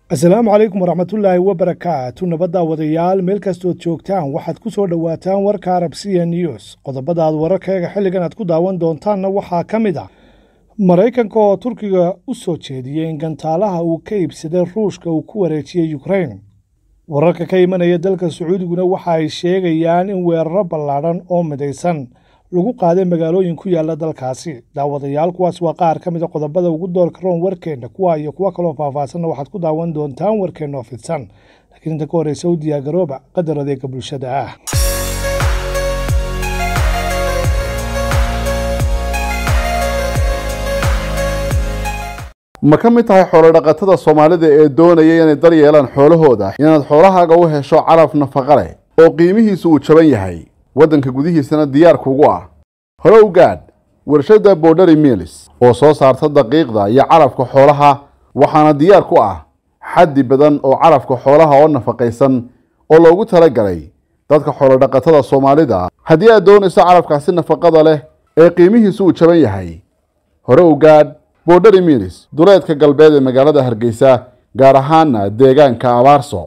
asalaamu calaykum waraxmatullaahi wabarakaatu nabadda wadayaal meel kastood joogtaan waxaad ku soo dhowaataan warka arab c news qodobada aad wararkeega xilligan aad ku daawan doontaanna waxaa ka mid ah maraykanka oo turkiga u soo jeediyey in gantaalaha uu ka iibsaday ruushka uu ku wareejiyey yukrain wararka ka imanaya dalka sacuudiguna waxa ay sheegayaan in weeraro ballaadhan oo midaysan lagu qaaday magaalooyin ku yaala dalkaasi daawadayaal kuwaas waa qaar ka mid a qodobada ugu doorka roon warkeenna kuwa iyo kuwo kaloo faahfaahsanna waxaad ku daawan doontaan warkeenna oo fidsan laakiin inta ka horreysa u diyaargarooba qadar adeega bulshada ah ma ka mid tahay xoolodhaqatada soomaalida ee doonaya inay dar yeelaan xoolahooda inaad xoolahaaga u hesho calaf nafaqa leh oo qiimihiisu uu jaban yahay waddanka gudihiisana diyaarkuugu ah hore u gaadh warshadda borderi milis oo soo saarta daqiiqda iyo calafka xoolaha waxaana diyaar ku ah xaddi badan oo calafka xoolaha oo nafaqaysan oo loogu talagalay dadka xoolodhaqatada soomaalida haddii aad doonayso calafkaasi nafaqada leh ee qiimihiisu uu jaban yahay hore u gaadh borderi milis duleedka galbeed ee magaalada hargeysa gaar ahaana deegaanka abaarso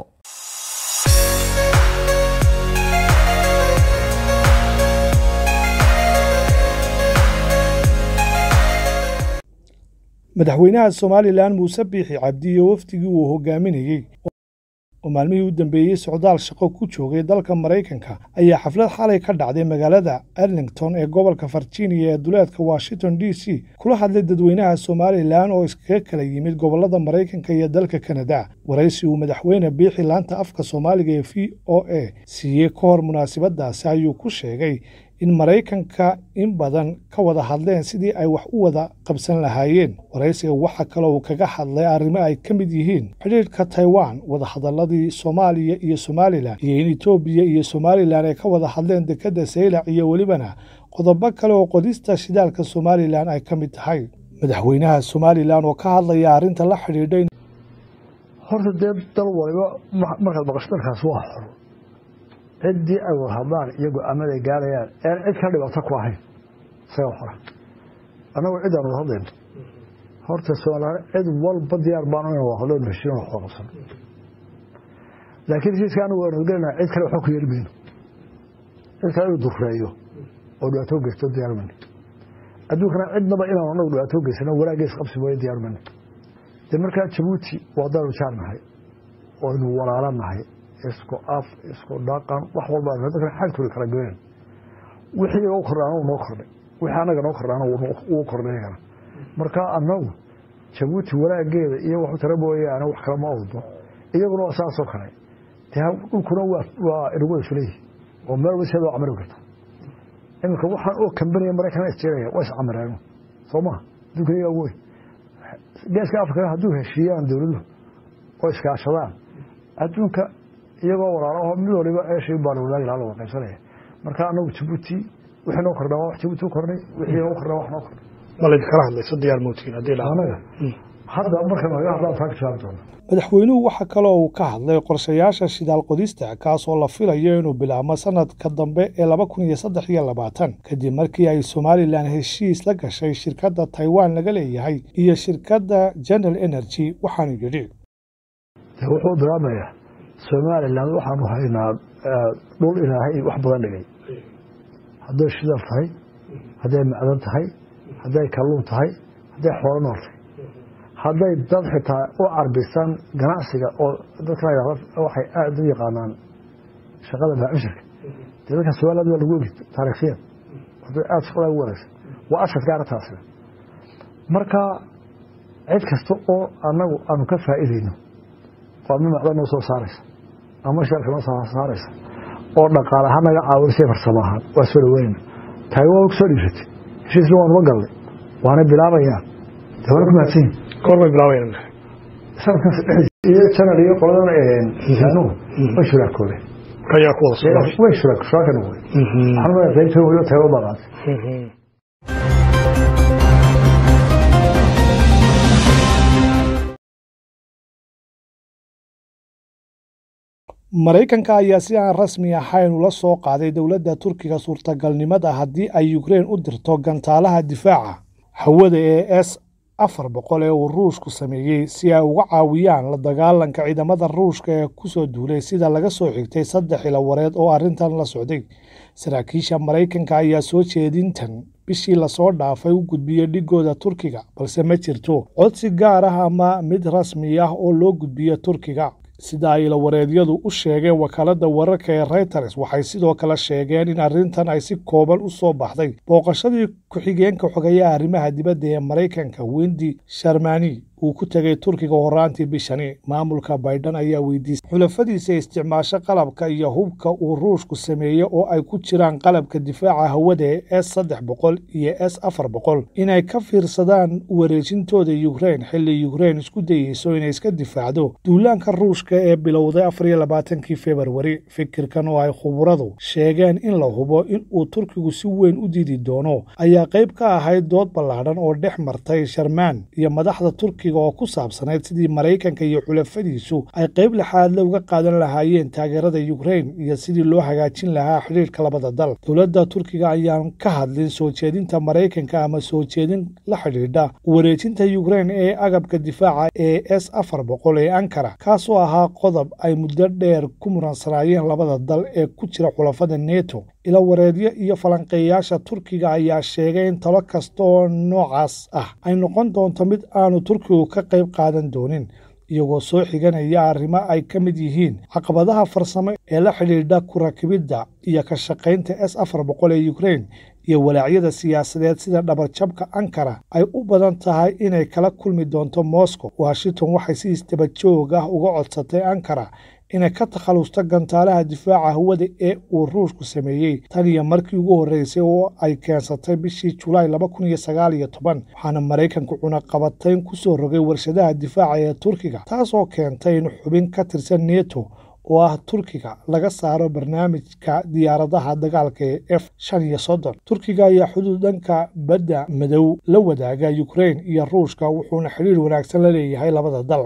madaxweynaha somalilan muuse biixi cabdi iyo wafdigii uu hogaaminayey oo maalmihii u dambeeyey socdaal shaqo ku joogay dalka maraykanka ayaa xaflad xalay ka dhacday magaalada arlington ee gobolka virginia ee duleedka washington d c kula hadlay dadweynaha somalilan oo iskaga kala yimid gobolada maraykanka iyo dalka kanada waraysi uu madaxweyne biixi laanta afka soomaaliga ee v o a siiyey ka hor munaasabadaasi ayuu ku sheegay in maraykanka in badan ka wada hadleen sidii ay wax u wada qabsan lahaayeen waraysiga waxa kale uu kaga hadlay arrimo ay ka mid yihiin xidhiidhka taiwan wadahadaladii soomaaliya iyo somalilan iyo in etoobiya iyo somalilan ay ka wada hadleen dekedda saylac iyo welibana qodobo kale oo qodista shidaalka somalilan ay ka mid tahay madaxweynaha somalilan oo ka hadlaya arrinta la xidhiidhay horta dee dal waliba markaad maqasho dalkaas waa xor ciddii ay wada hadlaan iyo go-aamada ay gaarayaan ean cid ka dhibaato ku ahayn isaga xora annagu ciddaan wada hadlayno horta soomalilaan cid walba diyaar baanu ina wada hadlo heshiin wax wada qabsano laakiin heshiiska anagu waanu gelinaa cid kale waxba ku yeeli mayno cid kale inuu dureeyo oo dhibaato geysto diyaar mayno adduunkana cidnaba inaanu anagu dhibaato geysano walaageys qabsi mooye diyaar mayno dee markaa jabuuti waa daanu jaar nahay oynu walaalo nahay isku af isku dhaqan wax walba dadkana xagtooda kala goyn wixii iga kordhaana uu noo kordhay wixii anaga noo kordhaana wuu kordhay iyagana marka annagu jabuuti walaageeda iyo waxu tara mooyaane wax kale ma awdo iyaguna waa saasoo kale dee dhulkuna waa inagu isleeyihi oo meel waseed waa camari karta iminka waxaan oo kambaniya maraykana isjeeraya waa iscamareen soo maha adduunka iyagaa wey geeska afrikana hadduu heshiiyaan dowladuhu oo iskaashadaan adduunka iyagoo walaalaho mid waliba eeshii baa la wadaagi laha la wada qaybsanaya marka anagu jabuuti wixii noo kordhaa wax jabuuti u kordhay wixii noo kordhaa wax noo kordhay ma laydikala hadlayso diyaar mootiin haddii anaga hadda marka naga hadlaan taa ka jawaabi doona madaxweynuhu waxa kaloo uu ka hadlay qorshayaasha shidaal qodista kaasoo la filayo inuu bilaabmo sanadka dambe ee laba kun iyo saddex iyo labaatan kadib markii ay somalilan heshiis la gashay shirkadda taiwan laga leeyahay iyo shirkadda general energy waxaanu yidhi wuxuu bilaabmayaa somalilan waxaanu haynaa dhul ilaahay wax badan dhigay hadday shidaal tahay hadday macdan tahay hadday kalluun tahay hadday xoolo nool tahay hadday dad xitaa u carbisan ganacsiga oo dadka waxay aada u yaqaanaan shaqada baacishirka dee dadka somaliland waa lagu ogi taariikhiyan hadday aada shaqada ugu wanaagsan waa ashadka arrintaasina marka cid kasta oo annagu aanu ka faa'iidayno oo adma macdan noo soo saaraysa ama shaalka noo soo saaraysa oo dhaqaale ahaan naga caawinsay farsamo ahaan waa soo dhaweynayna taagi waa ku soo dhiibsatay heshiisna waanuba galnay waana bilaabayaan dee waana ku mahadsan yihin goormay bilaabayaan sanadkan iyo janar iyo qoladan insaanuhu way shuraakoobeen ayaa ku wada way shuraak shuraaka noqday waxaan leeyahay qaybta weliba tago baa qaatay maraykanka ayaa si aan rasmi ahayn ula soo qaaday dowladda turkiga suurtagalnimada haddii ay ukrein u dirto gantaalaha difaaca hawada ee s afar boqol ee uu ruushku sameeyey si ay uga caawiyaan la dagaalanka ciidamada ruushka ee ku soo duulay sida laga soo xigtay saddex ilawareed oo arrintan la socday saraakiisha maraykanka ayaa soo jeedintan bishii lasoo dhaafay u gudbiyey dhigooda turkiga balse ma jirto codsi gaar ah ama mid rasmi ah oo loo gudbiyo turkiga sida ay ilawareedyadu u sheegeen wakaaladda wararka ee reuters waxay sidoo kale sheegeen in arrintan ay si kooban u soo baxday booqashadii ku-xigeenka xogeeyaha arrimaha dibadda ee maraykanka wendi sharmani uu ku tegay turkiga horaantii bishani maamulka baydhan ayaa weydiisay xulafadiisa isticmaasho qalabka iyo hubka uu ruushku sameeyey oo ay ku jiraan qalabka difaaca hawada ee s saddex boqol iyo s afar boqol inay ka fiirsadaan wareejintooda yukrein xilli yukrein isku dayeyso inay iska difaacdo duulaanka ruushka ee bilowday afar iyo labaatankii februari fikirkan oo ay khuburadu sheegeen in la hubo in uu turkigu si weyn u diidi doono ayaa qayb ka ahayd dood ballaadhan oo dhex martay sharmaan iyo madaxda turkiga oo ku saabsanayd sidii maraykanka iyo xulafadiisu ay qayb lixaadle uga qaadan lahaayeen taageerada yukrein iyo sidii loo hagaajin lahaa xidhiirka labada dal dowladda turkiga ayaan ka hadlin soo jeedinta maraykanka ama soo jeedin la xidhiidha wareejinta yukrein ee agabka difaaca ee s afar boqol ee ankara kaasoo ahaa qodob ay muddo dheer ku muransanaayeen labada dal ee ku jira xulafada neto ilawareedyo iyo falanqeeyaasha turkiga ayaa sheegay in talo kasta oo noocaas ah ay noqon doonto mid aanu turkigu ka qayb qaadan doonin iyagoo soo xiganaya arrimo ay ka mid yihiin caqabadaha farsamo ee la xidhiidha ku rakibidda iyo ka shaqaynta s afar boqol ee yukrein iyo walaacyada siyaasadeed sida dhabarjabka ankara ay u badan tahay inay kala kulmi doonto moscow washington waxay si isdaba joog ah uga codsatay ankara inay ka takhalusto gantaalaha difaaca hawada ee uu ruushku sameeyey tan iyo markii ugu horreysay oo ay keensatay bishii julaay laba kun iyo sagaal iyo toban waxaana maraykanku cunaqabatayn ku soo rogay warshadaha difaaca ee turkiga taasoo keentay in xubin ka tirsan neto oo ah turkiga laga saaro barnaamijka diyaaradaha dagaalka ee f shan iyo soddon turkiga ayaa xuduud dhanka badda madow la wadaaga yukrein iyo ruushka wuxuuna xidhiir wanaagsan la leeyahay labada dal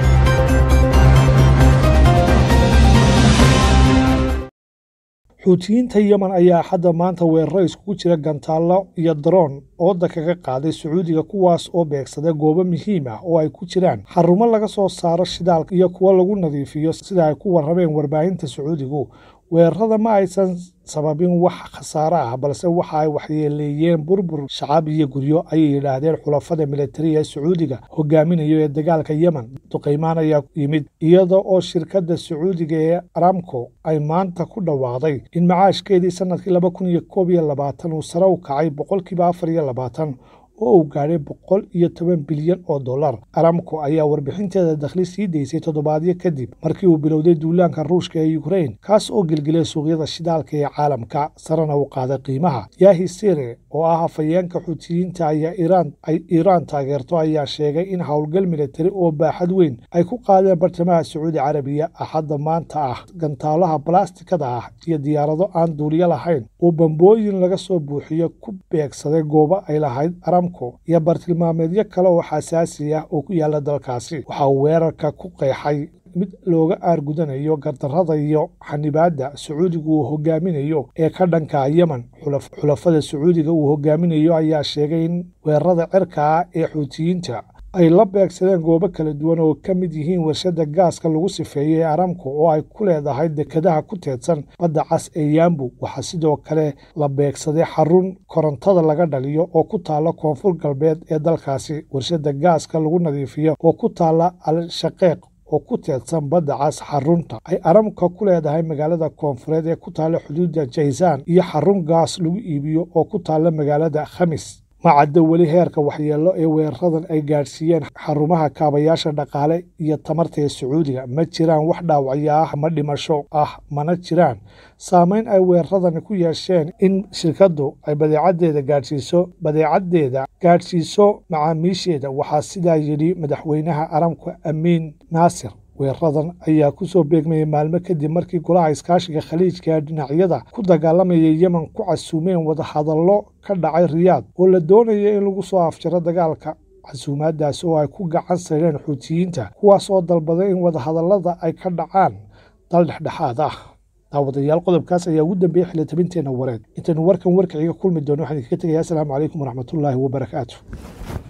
xuutiyiinta yemen ayaa hadda maanta weeraro iskugu jira gantaallo iyo daroon ooda kaga qaaday sacuudiga kuwaas oo beegsaday goobo muhiim ah oo ay ku jiraan xarumo laga soo saaro shidaalka iyo kuwo lagu nadiifiyo sida ay ku warrameen warbaahinta sacuudigu weerarada ma aysan sababin wax khasaare ah balse waxa ay waxyeeleeyeen burbur shacab iyo guryo ayay yidhaahdeen xulafada militariga ee sacuudiga hogaaminayo ee dagaalka yemen duqaymaan ayaa yimid iyada oo shirkadda sacuudiga ee aramco ay maanta ku dhawaaqday in macaashkeedii sanadkii laba kun iyo koob iyo labaatan uu sare u kacay boqolkiiba afar iyo labaatan oo uu gaadhay boqol iyo toban bilyan oo dollar aramco ayaa warbixinteeda dakhli sii daysay toddobaadyo kadib markii uu bilowday duulaanka ruushka ee yukrein kaas oo gelgelay suuqyada shidaalka ee caalamka sarena u qaaday qiimaha yahi sire oo ah afhayeenka xuutiyiinta ayaa iiraan ay iiraan taageerto ayaa sheegay in howlgal militari oo baaxad weyn ay ku qaadeen bartamaha sacuudi carabiya axadda maanta ah gantaalaha balastikada ah iyo diyaarado aan duuliyo lahayn oo bambooyin laga soo buuxiyo ku beegsaday goobo ay lahayd iyo bartilmaameedyo kale oo xasaasi ah oo ku yaala dalkaasi waxaa weerarka ku qeexay mid looga aargudanayo gardarrada iyo xanibaadda sacuudiga uu hogaaminayo ee ka dhanka yemen xulafada sacuudiga uu hogaaminayo ayaa sheegay in weerarada cirka ah ee xuutiyiinta ay la beegsadeen goobo kala duwan oo ka mid yihiin warshadda gaaska lagu sifeeyey ee aramco oo ay ku leedahay dekadaha ku teedsan badda cas ee yaambu waxaa sidoo kale la beegsaday xarun korontada laga dhaliyo oo ku taalla koonfur galbeed ee dalkaasi warshadda gaaska lagu nadiifiyo oo ku taalla al-shaqeeq oo ku teedsan badda cas xarunta ay aramka ku leedahay magaalada koonfureed ee ku taalla xuduudda jaysaan iyo xarun gaas lagu iibiyo oo ku taalla magaalada khamis ma caddo weli heerka waxyeello ee weeraradan ay gaadhsiiyeen xarumaha kaabayaasha dhaqaale iyo tamarta ee sacuudiga ma jiraan wax dhaawacyo ah ama dhimasho ah mana jiraan saameyn ay weeraradani ku yeesheen in shirkaddu ay badeecaddeeda gaadhsiiso badeecaddeeda gaadhsiiso macaamiisheeda waxaa sidaa yidhi madaxweynaha aramka amiin naasir weeraradan ayaa ku soo beegmayay maalmo kadib markii golaha iskaashiga khaliijka ee dhinacyada ku dagaalamaya yemen ku casuumeen wadahadallo ka dhacay riyaad oo la doonaya in lagu soo afjaro dagaalka casuumaadaas oo ay ku gacan sayreen xuutiyiinta kuwaas oo dalbaday in wadahadallada ay ka dhacaan dal dhexdhexaad ah daawadayaal qodobkaas ayaa ugu dambeeyey xilitabinteenna wareed intaynu warkan warkaciga kulmi doono waxaan idinkaga tegayaa asalaamu calaykum waraxmatullaahi wabarakaatu